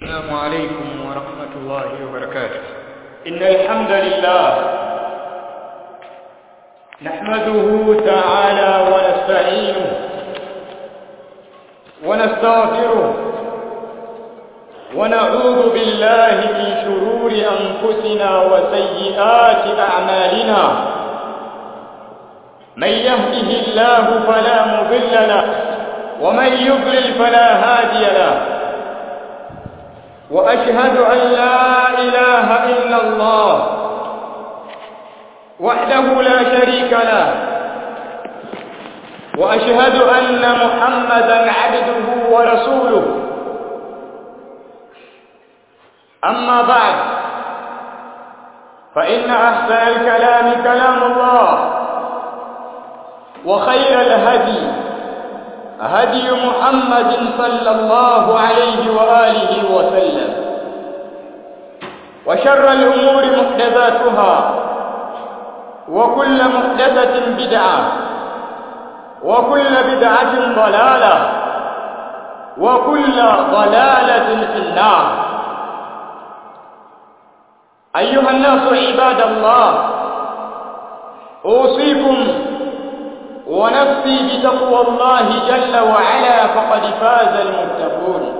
السلام عليكم ورحمة الله وبركاته إن الحمد لله نحمده تعالى ونستعينه ونستغفره ونعوذ بالله من شرور أنفسنا وسيئات أعمالنا من يهده الله فلا مضل له ومن يضلل فلا هادي له وأشهد أن لا إله إلا الله وحده لا شريك له وأشهد أن محمدا عبده ورسوله أما بعد فإن أحسن الكلام كلام الله وخير الهدي هدي محمد صلى الله عليه وآله وسلم وشر الأمور محدثاتها وكل محدثة بدعة وكل بدعة ضلالة وكل ضلالة في النار أيها الناس عباد الله أوصيكم ونفسي بتقوى الله جل وعلا فقد فاز المتقون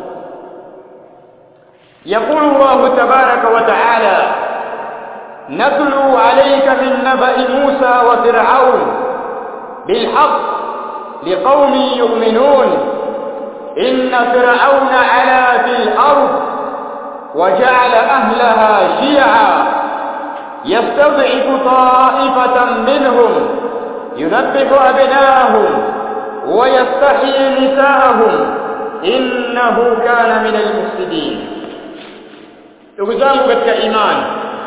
يقول الله تبارك وتعالى نتلو عليك من نبأ موسى وفرعون بالحق لقوم يؤمنون إن فرعون علا في الأرض وجعل أهلها شيعا يستضعف طائفة منهم يذبح أبناءهم ويستحيي نساءهم إنه كان من المفسدين ndugu zangu katika imani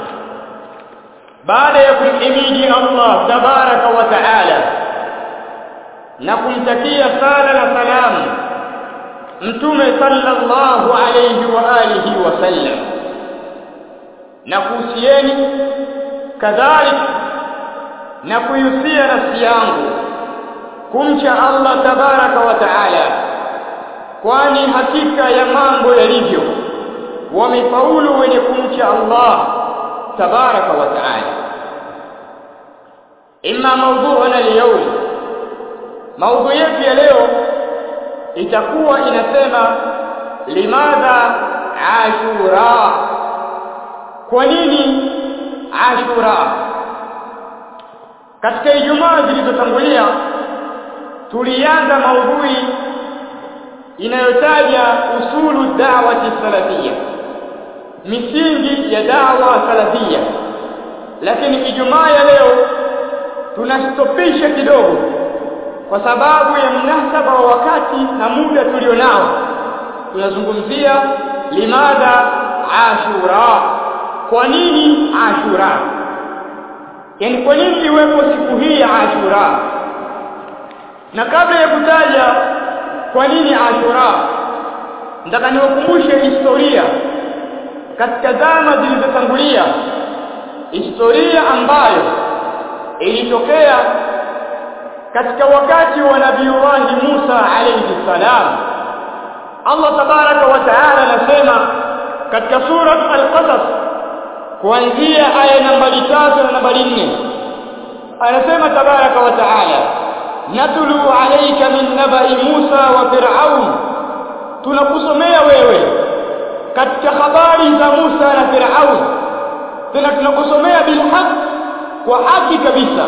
baada ya kumhimidi Allah tabaraka wa taala na kumtakia sala na salamu mtume sallallahu alayhi wa alihi wasallam na kuhusieni kadhalika na kuihusia nafsi yangu kumcha Allah tabaraka wa taala kwani hakika ya mambo yalivyo wamefaulu wenye kumcha Allah tabaraka wa taala imma mawdu'una leo maudhu yetu ya leo itakuwa inasema limadha ashura kwa nini ashura katika Ijumaa zilizotangulia tulianza maudhui inayotaja usulu da'wati salafia misingi ya da'wa salafia lakini Ijumaa ya leo tunastopisha kidogo kwa sababu ya mnasaba wa wakati na muda tulionao tunazungumzia limadha ashura kwa nini ashura yani kwa nini iwepo siku hii ya Ashura na kabla ya kutaja kwa nini Ashura nataka niwakumbushe historia katika zama zilizotangulia historia ambayo ilitokea katika wakati wa Nabiiullah Musa alayhi salam Allah tabaraka wa taala anasema katika sura al-Qasas kuanzia aya nambari tatu na nambari nne anasema tabaraka wa taala natlu alayka min nabai Musa wa Fir'aun tunakusomea wewe katika habari za Musa na Fir'aun tena tunakusomea bil haq kwa haki kabisa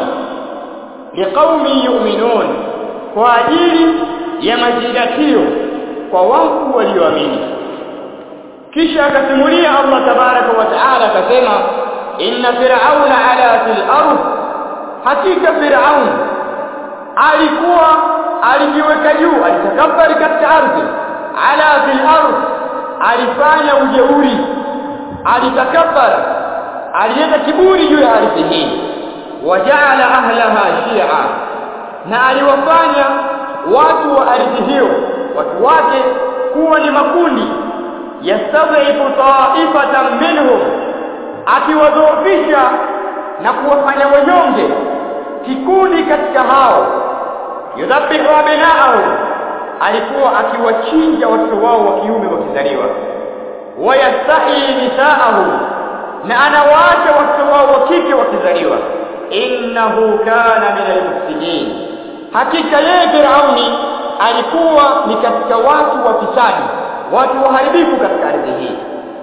liqaumi yu'minun kwa ajili ya mazingatio kwa watu walioamini kisha akasimulia Allah tabaraka wa taala akasema inna fir'auna ala fil ard hakika fir'aun alikuwa alijiweka juu alitakabari katika ardhi ala fil ard alifanya ujeuri alitakabbar alienda kiburi juu ya ardhi hii wajaala ahlaha shi'a na aliwafanya watu wa ardhi hiyo watu wake kuwa ni makundi yastadhifu ta'ifatan minhum akiwadhoofisha na kuwafanya wanyonge kikundi katika hao yudhabihu abna'ahum alikuwa akiwachinja watoto wao wa kiume wakizaliwa wayastahi nisaahu na anawaacha watoto wao wa kike wakizaliwa innahu kana min almufsidin hakika yeye Firauni alikuwa ni katika watu wafisadi watu waharibifu katika ardhi hii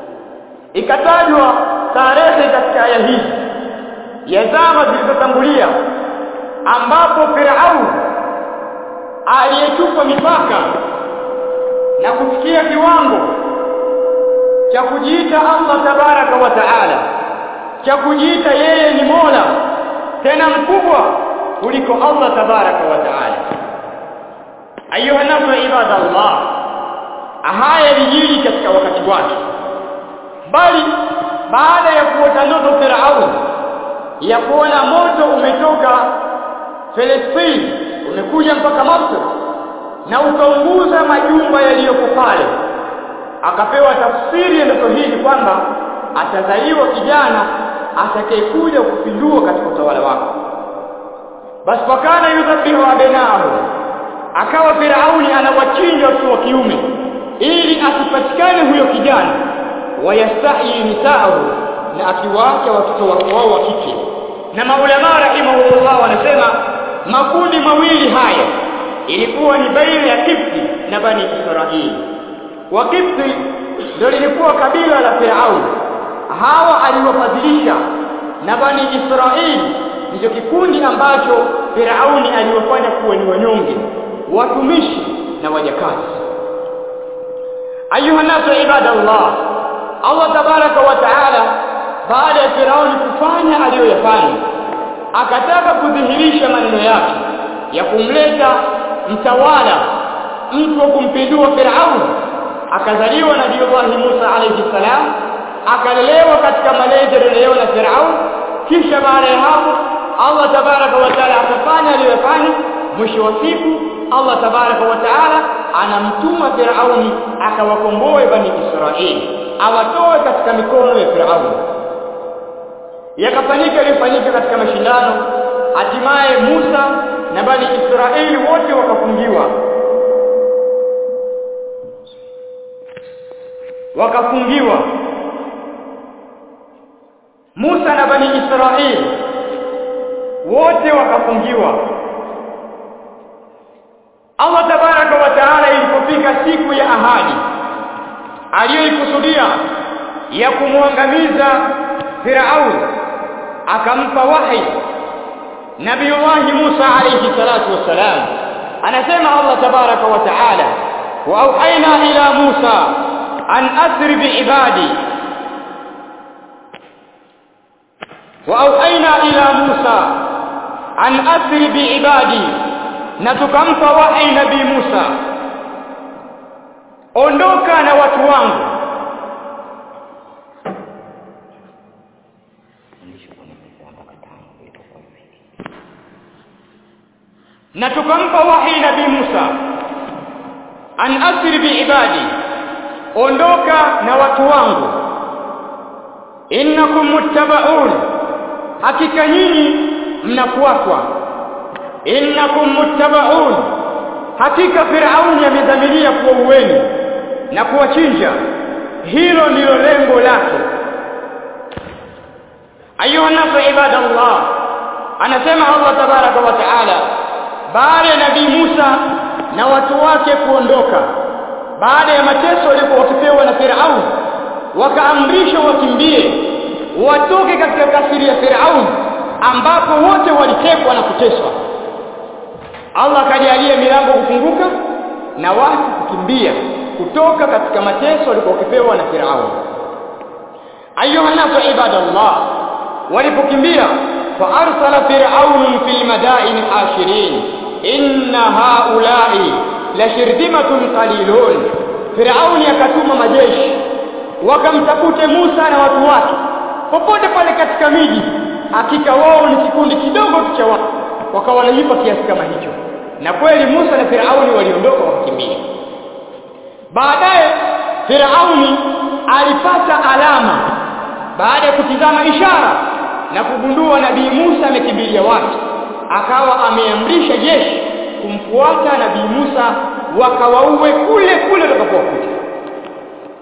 ikatajwa tarehe katika aya hii ya zama zilizotangulia ambapo Firauni aliyechupa mipaka na kufikia kiwango cha kujiita Allah tabaraka wa taala cha kujiita yeye ni Mola tena mkubwa kuliko Allah tabaraka wa taala ayuha nasu ibadallah haya yalijiri katika wakati wake bali baada ya kuota ndoto Firaun ya kuona moto umetoka Palestina umekuja mpaka Misri na ukaunguza majumba yaliyoko pale akapewa tafsiri ya ndoto hii kwamba atazaliwa kijana atakayekuja kupindua katika utawala wako basi wakana yudhabihu abnaahu akawa Firauni anawachinja watoto wa kiume ili asipatikane huyo kijana wayastahi nisaahu na akiwaacha watoto wao wa kike na maulama rahimahullah wanasema makundi mawili haya ilikuwa ni baina ya Kipti na Bani Israili wa Kipti ndio lilikuwa kabila la Firauni hawa aliwafadhilisha na Bani Israili ndicho kikundi ambacho Firauni aliwafanya kuwa ni wanyonge watumishi na wajakazi ayuha nasu ibadallah Allah tabaraka wa taala baada ya Firauni kufanya aliyoyafanya akataka kudhihirisha maneno yake ya kumleta mtawala mtu wa kumpindua Firauni akazaliwa nabii Allah Musa alayhi salam akalelewa katika malezi yaliyolelewa na Firauni kisha baada ya hapo Allah tabaraka wa taala akafanya aliyofanya mwisho wa siku Allah tabaraka wa taala anamtuma Firauni akawakomboe bani Israeli awatoe katika mikono ya Firauni yakafanyika yaliyofanyika katika mashindano hatimaye Musa na bani Israeli wote wakafungiwa wakafungiwa Musa na bani Israeli wote wakafungiwa Allah tabaraka wa taala ilipofika siku ya ahadi aliyoikusudia ya kumwangamiza Firaun akampa wahi Nabiiullah Musa alayhi salatu wassalam anasema Allah tabaraka wa taala wa auhaina ila Musa an asri biibadi wa auhaina ila Musa an asri biibadi na tukampa wahi nabii Musa ondoka na watu wangu na tukampa wahi nabii Musa an asri bi ibadi ondoka na watu wangu innakum muttabaun hakika nyinyi mnafuatwa innakum muttabaun hakika Firauni amedhamiria kuwa uweni na kuwachinja hilo ndilo lengo lake ayuha nasu ibadallah anasema Allah tabaraka wa taala baada ya nabii Musa na watu wake kuondoka baada ya mateso walikuwa wakipewa na Firaun wakaamrishwa wakimbie watoke katika kasiri ya Firaun ambapo wote walitekwa na kuteswa Allah akajalia milango kufunguka na watu kukimbia kutoka katika mateso walikuwa wakipewa na Firaun ayuha nasu ibadallah walipokimbia fa arsala fir'aun fil madain hashirin inna haula'i la shirdimatun qalilun Firauni akatuma majeshi wakamtakute Musa na watu wake popote pale katika miji hakika wao ni kikundi kidogo tu cha watu wakawa wanalipa kiasi kama hicho na kweli Musa na Firauni waliondoka wakikimbia baadaye Firauni alipata alama baada ya kutizama ishara na kugundua nabii Musa amekimbilia wapi akawa ameamrisha jeshi kumfuata nabii Musa wakawaue kule kule watakapokuta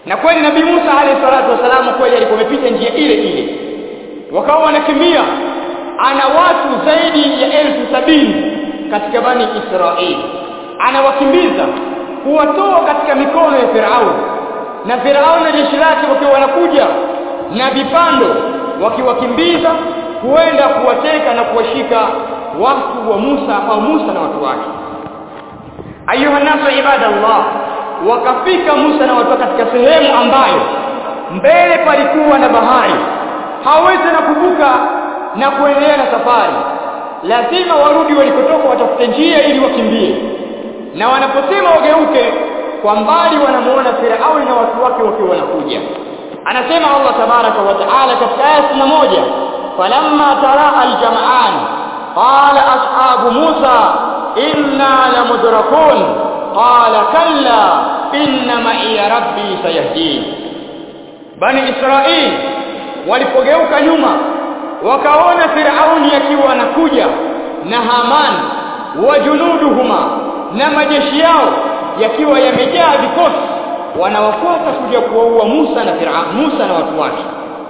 na kweli nabii Musa alayhi salatu wasalam kweli alikuwa amepita njia ile ile wakawa wanakimbia ana watu zaidi ya elfu sabini katika bani Israeli anawakimbiza kuwatoa katika mikono ya Firauni na Firauni na jeshi lake wakiwa wanakuja na vipando wakiwakimbiza kuenda kuwateka na kuwashika watu wa Musa au Musa na watu wake ayuha nasu ibadallah wakafika Musa na watu katika sehemu ambayo mbele palikuwa na bahari hawezi na kuvuka na kuendelea na safari lazima warudi walikotoka watafute njia ili wakimbie na wanaposema wageuke kwa mbali wanamuona Firauni na watu wake wakiwa wanakuja anasema Allah tabaraka wa taala katika aya moja falamma tara aljam'an qala ashabu Musa inna lamudrakun qala kalla inna ma'iya rabbi sayahdin bani Israili walipogeuka nyuma wakaona Firauni akiwa anakuja na Haman wa junuduhuma na majeshi yao yakiwa yamejaa vikosi wanawafuata kuja kuwaua Musa na Firaun Musa na watu wake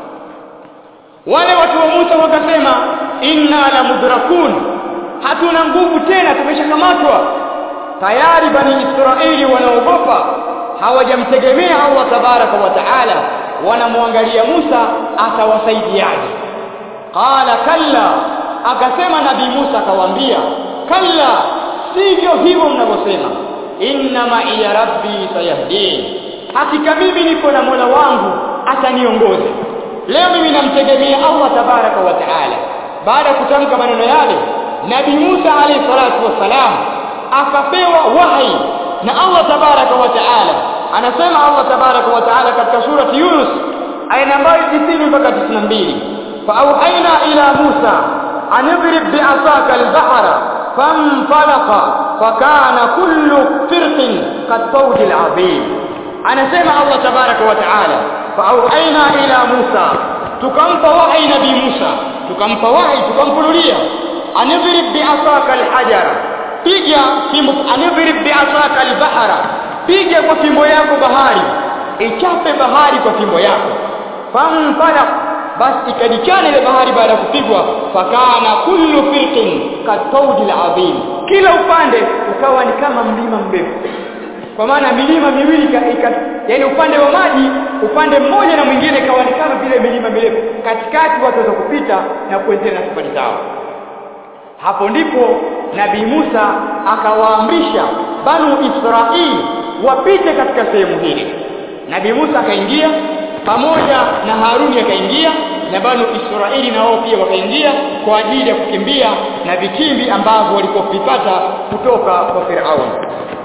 wale watu wa Musa wakasema inna la mudrakun hatuna nguvu tena tumeshakamatwa tayari bani Israeli wanaogopa hawajamtegemea Allah tabaraka wa taala wanamwangalia Musa atawasaidiaje qala kalla akasema nabii Musa akawaambia kalla sivyo hivyo mnavyosema inna ma iya rabbi sayahdin hakika mimi niko na Mola wangu ataniongoza leo mimi namtegemea Allah tabaraka wa taala baada ya kutamka maneno yale nabii Musa alayhi salatu wassalam akapewa wahi na Allah tabaraka wa taala anasema Allah tabaraka wa taala katika surati Yunus aya nambari 90 mpaka 92 فأوحينا إلى موسى أن اضرب بعصاك البحر فانفلق فكان كل فرق كالطود العظيم أنا سمع الله تبارك وتعالى فأوحينا إلى موسى تكمف وحي نبي موسى تكمف وحي تكمف لوليا أن اضرب بعصاك الحجر piga fimbo anidhrib bi'asaka al-bahra piga kwa fimbo yako bahari ichape bahari kwa fimbo yako famfalaq basi ikadichana ile bahari baada ya kupigwa fakana kullu firqin katawdil adhim kila upande ukawa ni kama mlima mrefu kwa maana milima miwili yani upande wa maji upande mmoja na mwingine ikawa ni kama vile milima mirefu katikati watu waweza kupita na kuendelea na safari zao hapo ndipo nabii Musa akawaamrisha banu Israili wapite katika sehemu hili nabii Musa akaingia pamoja na Haruni akaingia na banu Israeli na wao pia wakaingia kwa ajili ya kukimbia na vitimbi ambavyo walikuwa vipata kutoka kwa Firaun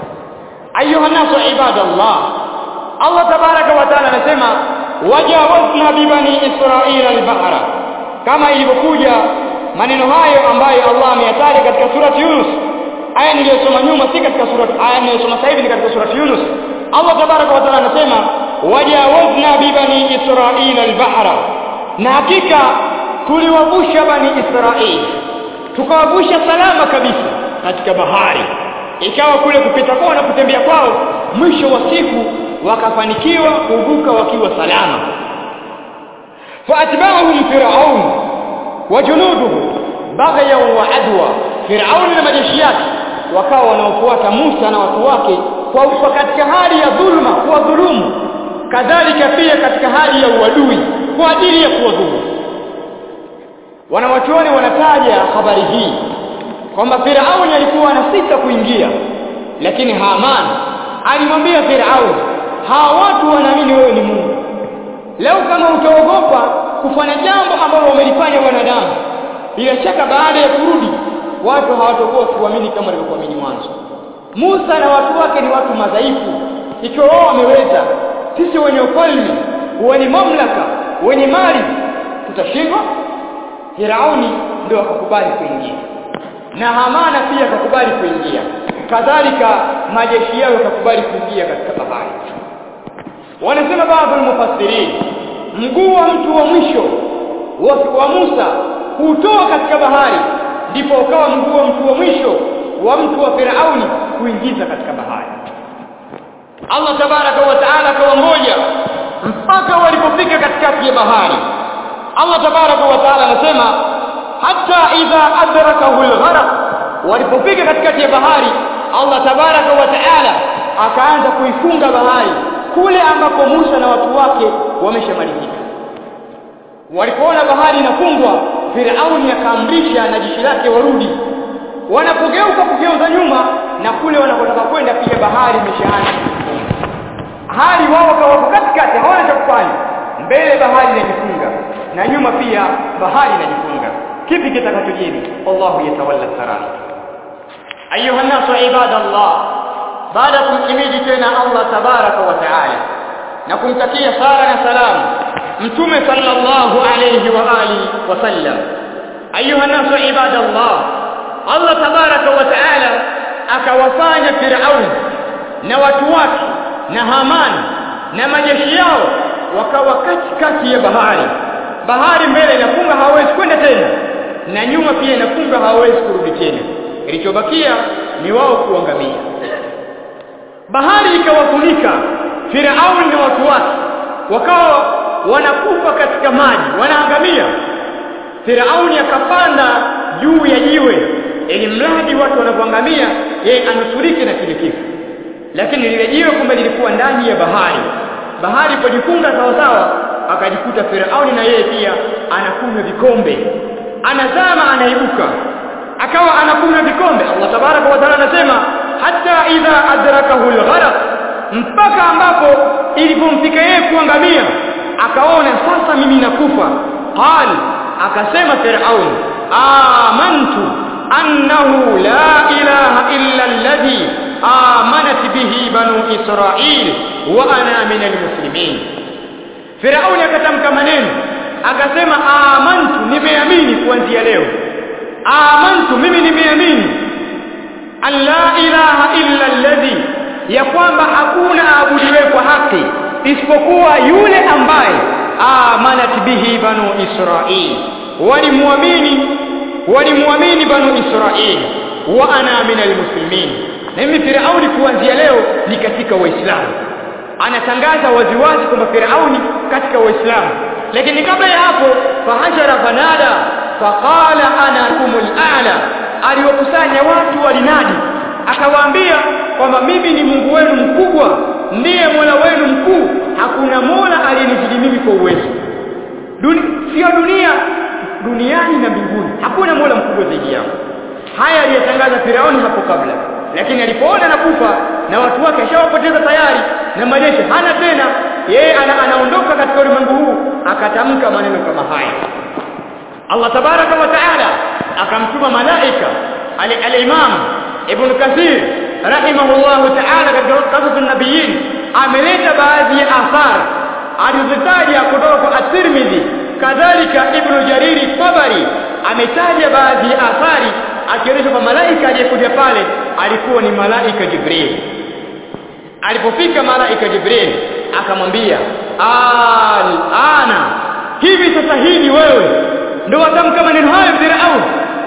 ayuha nasu ibadallah Allah tabaraka wa taala anasema wajawazna bi bani Israila al-bahra kama ilivyokuja maneno hayo ambayo Allah ameyataja katika surati Yunus aya niliyosoma nyuma si katika surati aya niliyosoma sasa hivi ni katika surati Yunus Allah tabaraka wa taala anasema wajawazna bi bani Israila al-bahra na hakika tuliwavusha bani Israili tukawavusha salama kabisa katika bahari ikawa kule kupita kwao na kutembea kwao mwisho wa siku wakafanikiwa kuvuka wakiwa salama faatba'ahum fir'aun wa junuduhu baghyan wa adwa fir'aun na majeshi yake wakawa wanaofuata Musa na watu wake kwa katika hali ya dhulma kuwadhulumu kadhalika pia katika hali ya uadui kwa ajili ya kuwadhulumu wanawachuoni wanataja habari hii kwamba Firauni alikuwa anasita kuingia lakini Haman alimwambia Firauni hawa watu wanaamini wewe ni Mungu leo kama utaogopa kufanya jambo ambalo wamelifanya wanadamu bila shaka baada ya kurudi watu hawatakuwa kuamini kama walivyokuamini mwanzo Musa na watu wake ni watu madhaifu ikiwa wao wameweza sisi wenye ufalme wenye mamlaka wenye mali tutashindwa Firauni ndio akakubali kuingia na Hamana pia akakubali kuingia kadhalika majeshi yao yakakubali kuingia katika bahari wanasema baadhi ya mufassirin mguu wa mtu wa mwisho wa, wa Musa kutoa katika bahari ndipo ukawa mguu wa mtu wa mwisho wa mtu wa Firauni kuingiza katika bahari Allah tabaraka wa taala akawangoja mpaka walipofika katikati ya bahari Allah tabaraka wa taala anasema hata idha adrakahu algharq walipofika katikati ya bahari Allah tabaraka wa taala akaanza kuifunga bahari kule ambako Musa na watu wake wameshamalizika walipoona bahari inafungwa Firauni akaamrisha na jeshi lake warudi wanapogeuka kugeuza nyuma na kule wanapotaka kwenda pia bahari imeshaanza hali wao wako katikati hawana cha kufanya mbele bahari inajifunga na nyuma pia bahari inajifunga kipi kitakachojiri Allahu yatawalla sarar ayuha nasu ibadallah baada kumhimidi tena Allah tabaraka wa taala na kumtakia sala na salamu mtume sallallahu alayhi wa alihi wasallam ayuha nasu ibadallah Allah tabaraka wa taala akawafanya Firaun na watu wake na Haman na majeshi yao wakawa katikati ya bahari bahari mbele inafunga hawezi kwenda tena na nyuma pia inafunga hawezi kurudi tena kilichobakia ni wao kuangamia bahari ikawafunika Firaun na watu wake wakawa wanakufa katika maji wanaangamia Firauni akapanda juu ya jiwe ili mradi watu wanapoangamia yeye anusurike na kile kifo lakini lile jiwe kumbe lilikuwa ndani ya bahari bahari ilipojifunga sawa sawa akajikuta Firauni na yeye pia anakunywa vikombe anazama anaibuka akawa anakunywa vikombe Allah tabaraka wa taala anasema hata idha adrakahu algharq mpaka ambapo ilipomfika yeye kuangamia akaona sasa mimi nakufa qal akasema Firaun amantu annahu la ilaha illa alladhi amanat bihi banu israil wa ana min almuslimin Firauni akatamka maneno akasema amantu nimeamini kuanzia leo amantu mimi nimeamini an la ilaha illa alladhi ya kwamba hakuna aabudiwe kwa haki isipokuwa yule ambaye amanat bihi banu israil walimwamini walimwamini banu israil wa ana min almuslimin na mimi Firauni kuanzia leo ni katika waislamu anatangaza waziwazi kwamba Firauni katika waislamu lakini kabla ya hapo fahashara fanada faqala ana kumul a'la aliwakusanya watu walinadi akawaambia kwamba mimi ni Mungu wenu mkubwa ndiye Mola wenu mkuu hakuna Mola aliyenizidi mimi kwa uwezo Duni, sio dunia duniani na mbinguni hakuna Mola mkubwa zaidi yangu haya aliyatangaza Firauni hapo kabla lakini alipoona anakufa na watu wake ashawapoteza tayari na majeshi hana tena yeye ana, anaondoka katika ulimwengu huu akatamka maneno kama haya Allah tabaraka wa taala akamtuma malaika al-Imam Ibn Kathir rahimahullah taala katika qasas an-nabiyyin ameleta baadhi ya athar alizitaja kutoka kwa at-Tirmidhi kadhalika Ibn Jariri Tabari ametaja baadhi ya athari akionyesha kwamba malaika aliyekuja pale alikuwa ni malaika Jibril alipofika malaika Jibril akamwambia al-ana hivi sasa hivi wewe ndio watamka maneno hayo Firaun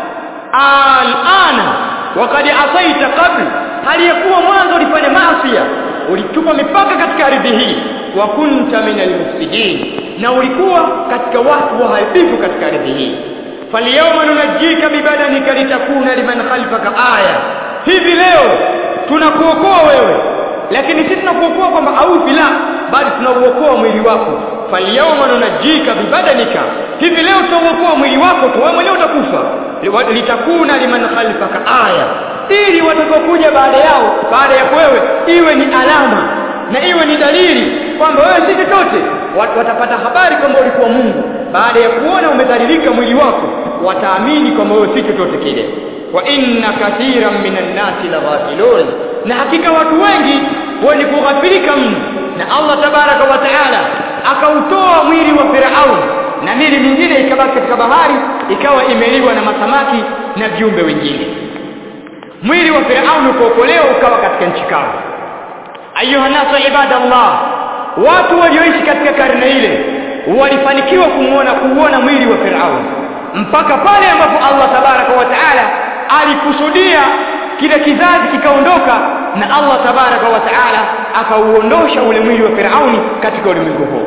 al-ana wakad asaita qabl aliyekuwa mwanzo ulifanya maasi ulitupa mipaka katika ardhi hii wa kunta min al-mufsidin na ulikuwa katika watu waharibifu katika ardhi hii falyawma nunajjika bibadanika litakuna liman khalfaka aya hivi leo tunakuokoa wewe lakini sisi tunakuokoa kwamba aufi la bali tunauokoa mwili wako falyawma nunajjika bibadanika hivi leo tutauokoa mwili wako tu wewe mwenyewe utakufa litakuna liman khalfaka aya ili watakaokuja baada yao baada ya wewe iwe ni alama na iwe ni dalili kwamba wewe si chochote watapata habari kwamba ulikuwa Mungu baada ya kuona umedhalilika mwili wako wataamini kwamba wewe si chochote kile wa inna kathiran minan nasi laghafilun na hakika watu wengi wenye kughafilika mno na Allah tabaraka wa taala akautoa mwili wa Firaun na mili mingine ikabaki katika bahari ikawa imeliwa na masamaki na viumbe wengine mwili wa Firaun ukookolewa ukawa katika nchi kavu ayuha nasu ibadallah watu walioishi katika karne ile walifanikiwa kumuona kuuona mwili wa Firaun mpaka pale ambapo Allah tabaraka wa taala alikusudia kile kizazi kikaondoka na Allah tabaraka wa taala akauondosha ule mwili wa Firauni katika ulimwengu huu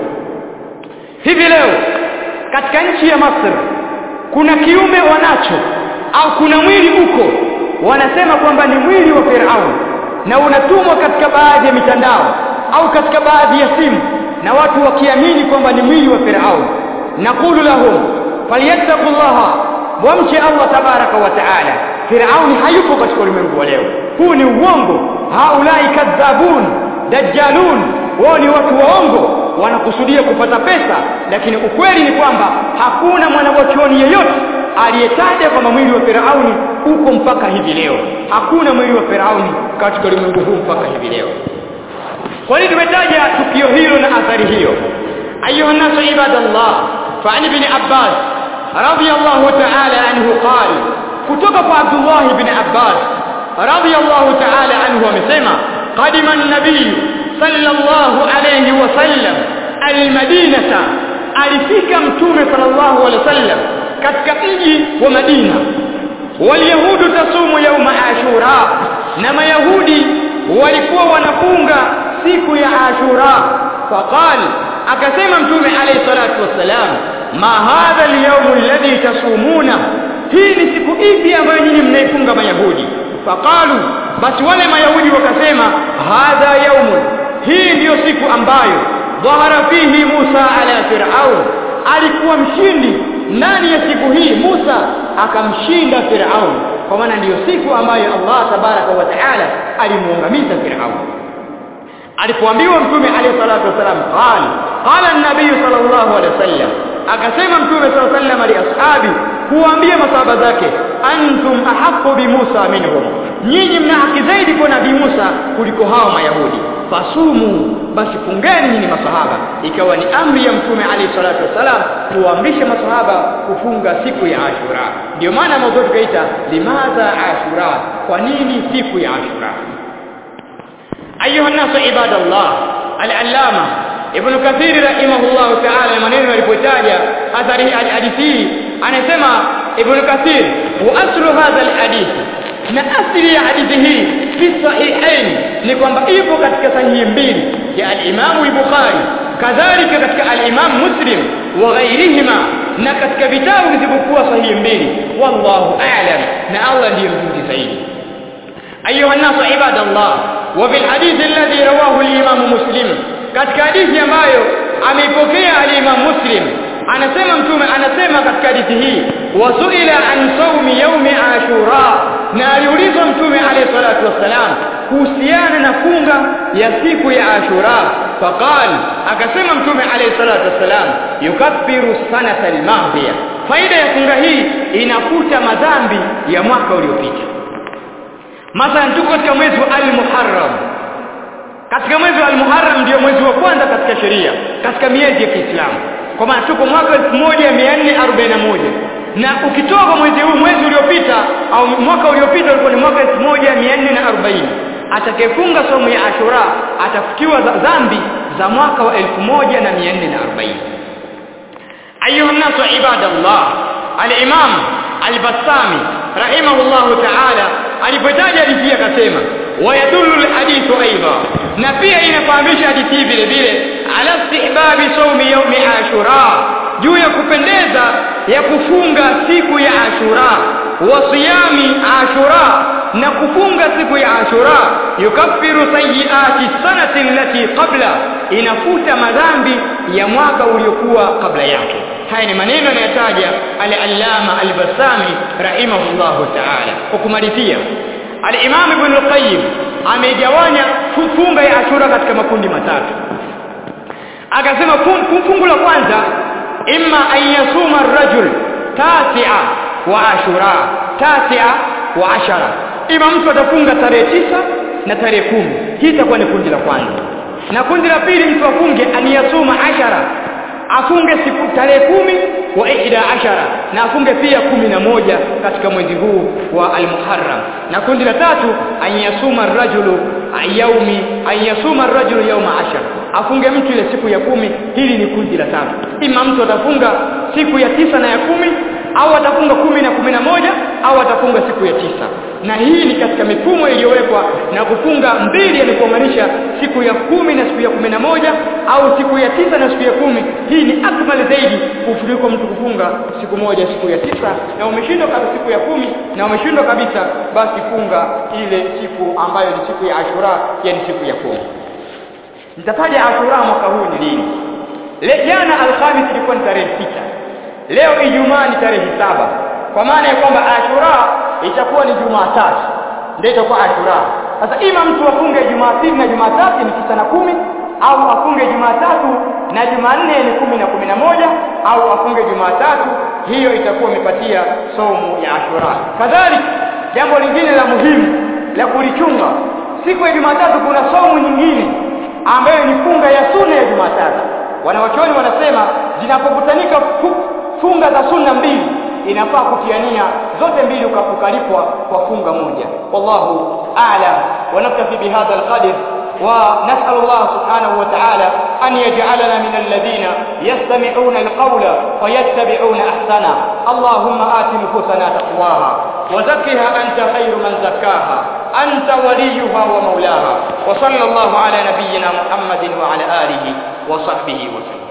hivi leo katika nchi ya Masri kuna kiume wanacho au kuna mwili uko wanasema kwamba ni mwili wa Firauni na unatumwa katika baadhi ya mitandao au katika baadhi ya simu na watu wakiamini kwamba ni mwili wa Firauni naqulu lahum falyattaqullaha wamche Allah tabaraka wa taala Firauni hayupo katika ulimwengu wa leo huu ni uongo haulai kadhabun dajjalun wao ni watu waongo wanakusudia kupata pesa lakini ukweli ni kwamba hakuna mwanachuoni yeyote aliyetaja kwamba mwili wa Firauni uko mpaka hivi leo hakuna mwili wa Firauni katika ulimwengu huu mpaka hivi leo kwa nini tumetaja tukio hilo na athari hiyo ayuha nasu ibadallah فعن ابن عباس رضي الله تعالى عنه قال kutoka kwa Abdullah ibn Abbas radiyallahu ta'ala anhu amesema qadima an-nabiy sallallahu alayhi wasallam al-madinata alifika mtume sallallahu alayhi wasallam katika mji wa Madina walyahudu tasumu yauma ashura na mayahudi walikuwa wanafunga siku ya ashura faqal akasema mtume alayhi salatu wassalam ma hadha al-yawm alladhi tasumuna hii ni siku ipi ambayo nyinyi mnaifunga mayahudi faqalu basi wale mayahudi wakasema hadha yaumun hii ndiyo siku ambayo dhahara fihi Musa ala Firaun alikuwa mshindi ndani ya siku hii Musa akamshinda Firaun kwa maana ndiyo siku ambayo Allah tabaraka wa taala alimuangamiza Firaun alipoambiwa mtume alayhi salatu wasalam qala qala an-nabiy sallallahu alayhi wasallam akasema mtume sallallahu alayhi wasallam li ashabi kuambia masahaba zake antum ahaqqu bi Musa minhum nyinyi mna haki zaidi kwa nabii Musa kuliko hao mayahudi fasumu basi fungeni nyinyi masahaba ikawa ni amri ya mtume alayhi salatu wasalam kuamrisha masahaba kufunga siku ya Ashura ndio maana mwanzo tukaita limadha Ashura kwa nini siku ya Ashura ayuha nasu ibadallah al-allama ibn kathir rahimahullah ta'ala maneno alipotaja athari hadithi anasema ibn kathir wa aslu hadha al-hadith na asili ya hadithi hii fi sahihain ni kwamba ipo katika sahihi mbili ya al-imam al-bukhari kadhalika katika al-imam muslim wa ghairihima na katika vitabu vilivyokuwa sahihi mbili wallahu a'lam na Allah ndiye mjuzi zaidi ayuha nasu ibadallah wa fil hadith alladhi rawahu al-imam muslim katika hadithi ambayo ameipokea al-imam muslim anasema mtume anasema katika hadithi hii wasuila an saumi yaumi ashura na aliulizwa mtume alayhi salatu wassalam kuhusiana na funga ya siku ya ashura faqal akasema mtume alayhi salatu wassalam yukaffiru sanata al-madhiya faida ya funga hii inafuta madhambi ya mwaka uliopita mathalan tuko katika mwezi wa al-muharram katika mwezi wa al-muharram ndio mwezi wa kwanza katika sheria katika miezi ya Kiislamu kwa maana tuko mwaka 1441 na ukitoka mwezi huu mwezi uliopita au mwaka uliopita ulikuwa ni mwaka 1440 atakayefunga somo ya Ashura atafutiwa dhambi za mwaka wa 1440 ayuha nasu ibadallah al-imam al-bassami rahimahullah ta'ala alipotaja hadithi akasema wayadullu al-hadithu aidan na pia inafahamisha hadithi vile vile ala istihbabi sawmi yawmi ashura juu ya kupendeza ya kufunga siku ya ashura wa siyami ashura na kufunga siku ya ashura yukaffiru sayyiati sanati allati qabla inafuta madhambi ya mwaka uliokuwa kabla yake haya ni maneno yanayotaja al-allama al-bassami rahimahullahu ta'ala kwa kumalizia al-imam ibn al-qayyim amegawanya funga ya ashura katika makundi matatu akasema fungu la kwanza imma an yasuma ar-rajul tasi'a wa ashura tasi'a wa ashara ima mtu atafunga tarehe tisa na tarehe kumi hii itakuwa ni kundi la kwanza na kundi la pili mtu afunge an yasuma ashara afunge siku tarehe kumi wa ihda ashara na afunge pia kumi na moja katika mwezi huu wa al-Muharram na kundi la tatu an yasuma ar-rajulu yaumi an yasuma ar-rajulu yawma ashara afunge mtu ile siku ya kumi hili ni kundi la tatu ima mtu atafunga siku ya tisa na ya kumi au atafunga kumi na kumi na moja au atafunga siku ya tisa na hii ni katika mifumo iliyowekwa na kufunga mbili yamekuunganisha siku ya kumi na siku ya kumi na moja au siku ya tisa na siku ya kumi hii ni akmal zaidi kuliko mtu kufunga siku moja siku ya tisa na umeshindwa kabisa siku ya kumi na umeshindwa kabisa basi funga ile siku ambayo ni siku ya ashura yani siku ya kumi nitataja ashura mwaka huu ni lini Le, jana alhamis ilikuwa ni tarehe sita leo ijumaa ni tarehe saba kwa maana ya kwamba ashura itakuwa ni jumatatu ndio itakuwa ashura sasa ima mtu afunge jumapili na jumatatu ni tisa na kumi au afunge jumatatu na jumanne ni kumi na kumi na moja au afunge jumatatu hiyo itakuwa imepatia somo ya ashura kadhalika jambo lingine la muhimu la kulichunga siku ya jumatatu kuna somo nyingine ambayo ni funga ya sunna ya jumatatu wanawachuoni wanasema zinapokutanika funga za sunna mbili inafaa kutiania zote mbili ukalipwa kwa funga moja wallahu a'lam wa naktafi bihadha alqadr ونسأل الله سبحانه وتعالى أن يجعلنا من الذين يستمعون القول فيتبعون أحسنه اللهم آت نفوسنا تقواها وزكها أنت خير من زكاها أنت وليها ومولاها وصلى الله على نبينا محمد وعلى آله وصحبه وسلم